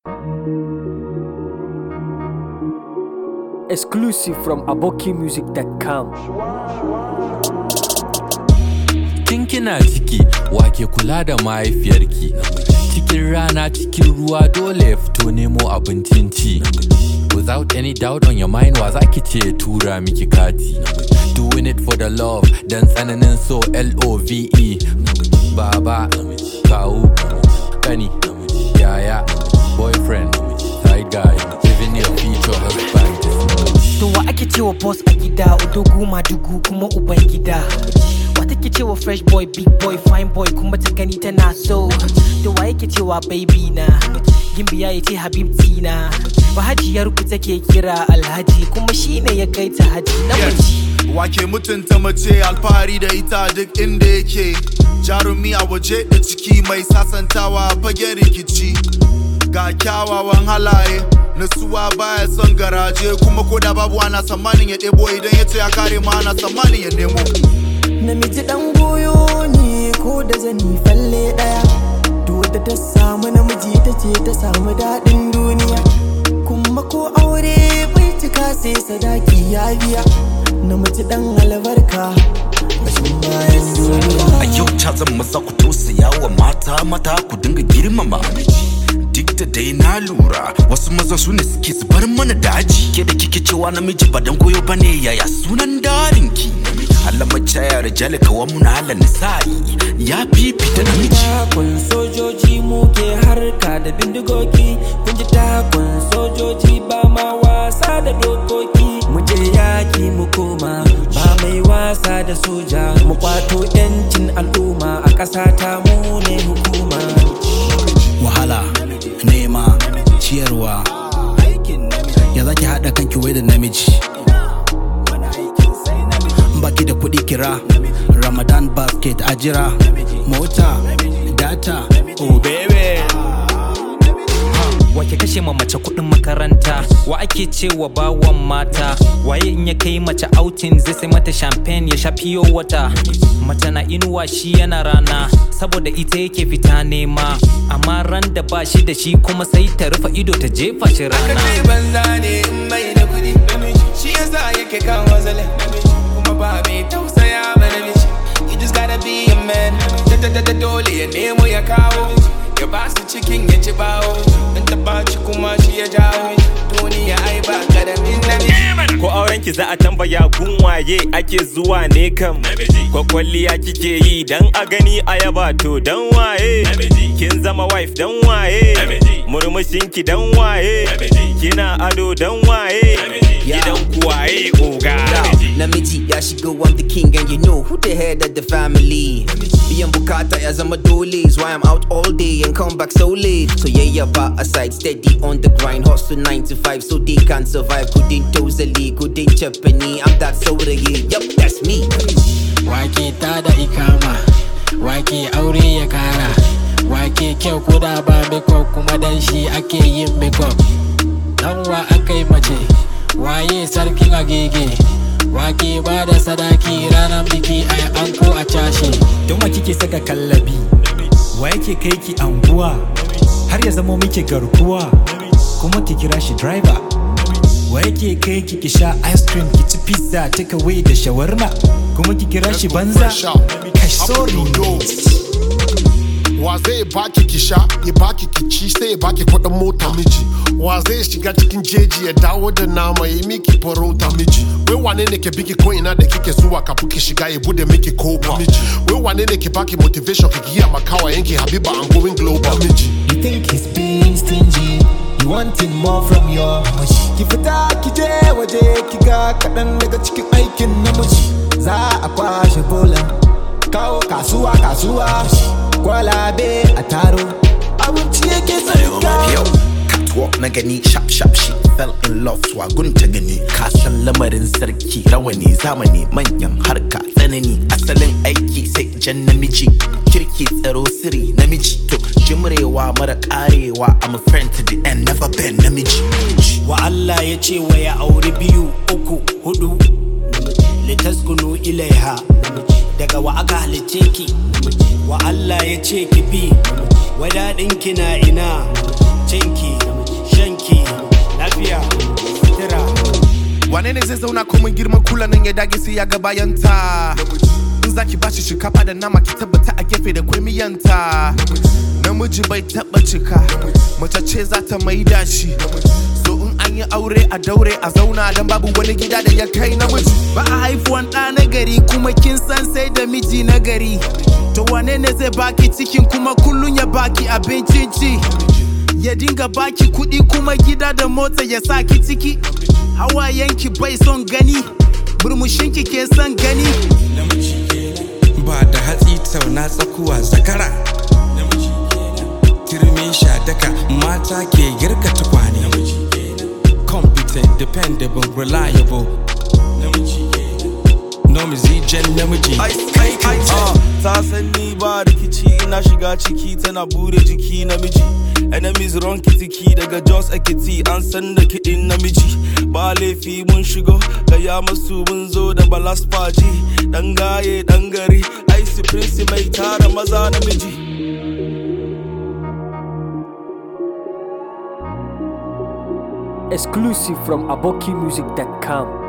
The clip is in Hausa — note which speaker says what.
Speaker 1: Exclusive from abokimusic.com.
Speaker 2: Tun kina ciki wake kula da mahaifiyarki cikin rana cikin ruwa dole ya fito nemo abincin ci without any doubt on your mind wa zaki ce tura miki kati doing it for the love dan tsananin so L-O-V-E baba kawu kani yaya boyfriend side guy living your future husband
Speaker 3: To wa ake cewa boss a gida Udogu madugu kuma uban gida Wa take cewa fresh boy big boy fine boy kuma ta gani tana so To wa yake cewa baby na Gimbiya ya ce habibti na Bahajiyar ku take kira alhaji kuma shine ya kai ta haji namiji
Speaker 4: Wake mutunta mace alfahari da ita duk inda yake Jarumi a waje da ciki mai sasantawa fagen rikici Ga kyawawan halaye nasuwa baya son garaje kuma ko da babu ana tsammanin ya ɗebo idan ya ce ya kare ma ana tsammanin ya nemo
Speaker 5: namiji dan goyo ne ko da zani falle daya to da ta samu namiji ta ce ta samu daɗin duniya kuma ko aure bai cika sai sadaki ya biya namiji dan albarka bashin bayan duniya
Speaker 6: a yau ta zan maza ku tausaya wa mata mata ku dinga girmama duk da dai na lura wasu maza su ne suke zubar mana daji ke da kike cewa namiji ba dan goyo bane yaya sunan darinki Allah macaya rijali kawan mu na halan nisa'i ya fifita namiji
Speaker 5: takun sojoji muke harka da bindigogi kun ji takun sojoji ba ma wasa da dokoki mu je yaki mu koma ba mai wasa da soja mu kwato yancin al'umma a ƙasa ta mu ne hukuma
Speaker 7: wahala nema ciyarwa ya zaki haɗa kanki wai da namiji baki da kuɗi kira ramadan basket ajira mota data oh baby
Speaker 3: Wake kashe ma mace kuɗin makaranta Wa ake cewa bawan mata Waye in ya kai mace outing zai sai mata champagne ya sha fiyo wata Mace na inuwa shi yana rana Saboda ita yake fita nema Amma ran da ba shi da shi kuma sai ta rufe ido ta jefa shi rana
Speaker 8: kai banza ne in mai da kudi shi yasa yake kan wazalin kuma ba mai tausaya ma namiji you just gotta be a man da da da da dole ya nemo ya kawo ya ba su cikin ya ci bawo in ta baci kuma shi ya jawo duniya ai ba karamin namiji
Speaker 9: ko auren ki za a tambaya gun waye ake zuwa ne kam ko kwalliya kike yi dan a gani a yaba to dan waye kin zama wife dan waye murmushin ki dan waye kina ado dan waye gidan ku waye oga
Speaker 10: Namiji ya shigo I'm the king and you know who the head of the family Biyan bukata ya zama dole is why I'm out all day and come back so late So yeah yeah ba aside steady on the grind hustle 9 to 5 so they can survive Kudin tozali kudin chapani I'm that saurayi yup that's me
Speaker 7: wake ta da ikama wake aure ya kara wake kyau ko da ba makeup kuma dan shi ake yin makeup dan wa aka yi mace waye sarkin agege wake ba da sadaki ranar biki a anko a cashe
Speaker 11: don wa kike saka kallabi wa yake kai ki anguwa har ya zamo miki garkuwa kuma ki kira shi driver wa yake kai ki ki sha ice cream ki ci pizza take away da shawarma kuma ki kira shi banza kai sorry
Speaker 12: wa zai baki ki sha ya baki ki ci sai ya baki kuɗin mota miji wa zai shiga cikin jeji ya dawo da nama ya miki farauta miji wai wane ne ke biki ko ina da kike zuwa kafin ki shiga ya bude miki kofa miji wai wane ne ke baki motivation ki giya makawa yanki habiba an going global miji
Speaker 5: You think he's being stingy You wanting more from your Ki fita ki je waje ki ga kaɗan daga cikin aikin namiji Za a kwashe bola Kawo kasuwa kasuwa Kwalabe a taro Abinci yake sarka
Speaker 6: yau catwalk na gani sharp sharp she fell in love to gunta gani kasan lamarin sarki rawani zamani manyan harka tsanani asalin aiki sai jan namiji kirki tsaro siri namiji to jimrewa mara karewa I'm a friend to the end never been namiji
Speaker 7: wa Allah ya ce wa ya auri biyu uku hudu litaskunu ilaiha daga wa aka halice ki wa Allah ya ce ki bi wadaɗinki na ina cinki
Speaker 8: aiki lafiya sutura
Speaker 4: wane ne zai zauna komin girman kula nan ya dage sai ya ga bayanta in zaki bashi shinkafa da nama ki tabbata a gefe da kwai miyanta namiji bai taba cika mace ce za ta maida shi so in an yi aure a daure a zauna dan babu wani gida da ya kai namiji
Speaker 8: ba a haifuwan ɗa na gari kuma kin san sai da miji na gari to wane ne zai baki cikin kuma kullun ya baki abincin ci ya dinga baki kuɗi kuma gida da mota ya sa ki ciki hawayenki bai son gani burmushinki ke son gani
Speaker 13: ba da hatsi tauna tsakuwa zakara turmi shadaka mata ke girka tukwane competent dependable reliable nomizi jan namiji
Speaker 14: Ah, ta san ni ba rikici ina shiga ciki tana bude jiki namiji enemies run kitiki daga jos ekiti an san da kiɗin namiji ba laifi mun shigo gaya masu mun zo da balas faji dan gaye dan gari ice prince mai tara maza namiji
Speaker 1: Exclusive from AbokiMusic.com.